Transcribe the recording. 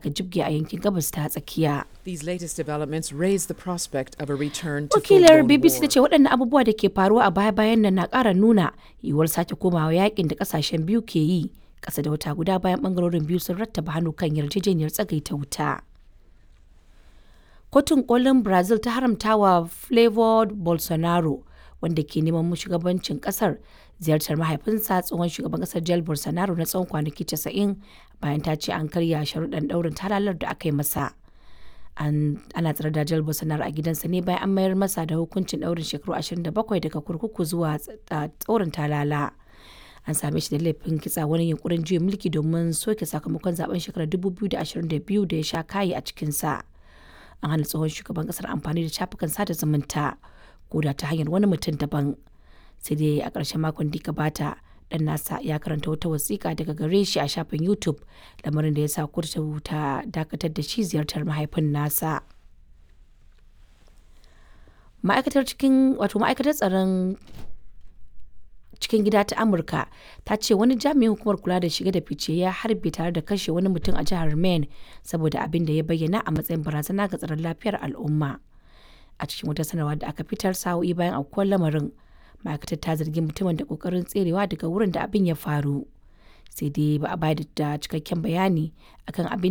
aka jibge a yankin gabas ta tsakiya. These latest developments raise the prospect of a return to Wakilar full-blown BBC ta war. ce waɗannan abubuwa da ke faruwa a baya-bayan nan na ƙara nuna yiwuwar sake komawa yakin da ƙasashen biyu ke yi ƙasa da wata guda bayan ɓangarorin biyu sun rattaba hannu kan yarjejeniyar tsagaita wuta. Kotun kolin Brazil ta haramta wa Flavor Bolsonaro wanda ke neman shugabancin kasar ziyartar mahaifinsa tsohon shugaban kasar Jair Bolsonaro na tsawon kwanaki 90 bayan ta ce an karya sharuɗan ɗaurin talalar da aka yi masa. An, ana tsare da Jair Bolsonaro a gidansa ne bayan an mayar masa da hukuncin ɗaurin shekaru 27 daga kurkuku zuwa tsaurin talala. An same shi da laifin kitsa wani yunkurin juyin mulki domin soke sakamakon zaben shekarar 2022 da ya sha kayi a cikinsa. An hana tsohon shugaban kasar amfani da shafukan sada zumunta ko da ta hanyar wani mutum daban. Sai dai a ƙarshen makon da gabata dan nasa ya karanta wata wasiƙa daga gare shi a shafin YouTube lamarin da ya sa kurtu ta dakatar da shi ziyartar mahaifin nasa. Ma'aikatar cikin wato ma'aikatar tsaron cikin gida ta Amurka ta ce wani jami'in hukumar kula da shige da fice ya harbe tare da kashe wani mutum a jihar Maine saboda abin da ya bayyana a matsayin barazana ga tsaron lafiyar al'umma. A cikin wata sanarwa da aka fitar sa'o'i bayan aukuwar lamarin, ma'aikatar ta zargi mutumin da kokarin tserewa daga wurin da abin ya faru. Sai dai ba a bayar da cikakken bayani akan abin